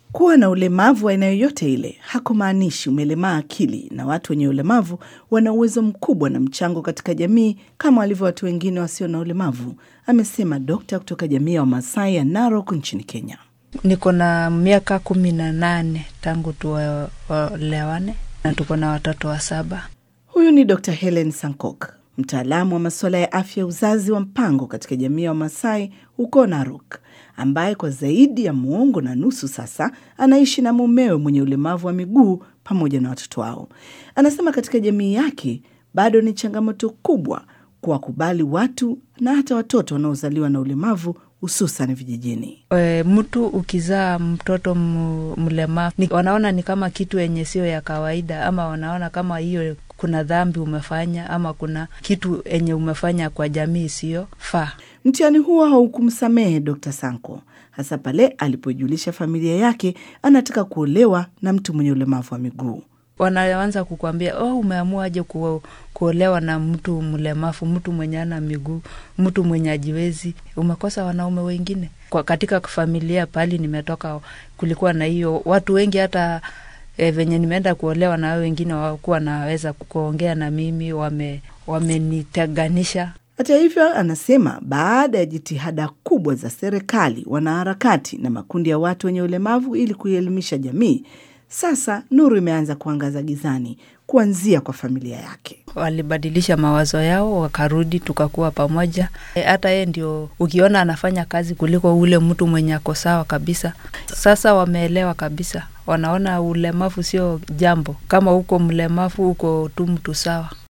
Kuwa na ulemavu wa aina yoyote ile hakumaanishi umelemaa akili, na watu wenye ulemavu wana uwezo mkubwa na mchango katika jamii kama walivyo watu wengine wasio na ulemavu, amesema dokta kutoka jamii ya Wamasai ya Narok nchini Kenya. Niko na miaka kumi na nane tangu tuolewane na tuko na watoto wa saba. Huyu ni Dr Helen Sankok, mtaalamu wa masuala ya afya uzazi wa mpango katika jamii ya Wamasai huko Narok, ambaye kwa zaidi ya muongo na nusu sasa anaishi na mumewe mwenye ulemavu wa miguu pamoja na watoto wao. Anasema katika jamii yake bado ni changamoto kubwa kuwakubali watu na hata watoto wanaozaliwa na ulemavu hususan vijijini. E, mtu ukizaa mtoto mlemavu ni, wanaona ni kama kitu yenye sio ya kawaida, ama wanaona kama hiyo kuna dhambi umefanya ama kuna kitu yenye umefanya kwa jamii isiyofaa. Mtihani huo haukumsamehe Dr Sanko, hasa pale alipojulisha familia yake anataka kuolewa na mtu mwenye ulemavu wa miguu. Wanaanza kukwambia oh, umeamuaje ku, kuolewa na mtu mlemavu, mtu mwenye ana miguu, mtu mwenye ajiwezi? Umekosa wanaume wengine. Kwa katika familia pali nimetoka, kulikuwa na hiyo watu wengi hata e, venye nimeenda kuolewa na wao wengine wakuwa naweza kuongea na mimi, wame wameniteganisha. Hata hivyo, anasema baada ya jitihada kubwa za serikali, wanaharakati na makundi ya watu wenye ulemavu ili kuielimisha jamii, sasa nuru imeanza kuangaza gizani kuanzia kwa familia yake. Walibadilisha mawazo yao, wakarudi, tukakuwa pamoja. Hata yeye ndio ukiona anafanya kazi kuliko ule mtu mwenye ako sawa kabisa. Sasa wameelewa kabisa, wanaona ulemavu sio jambo. Kama uko mlemavu, uko tu mtu sawa.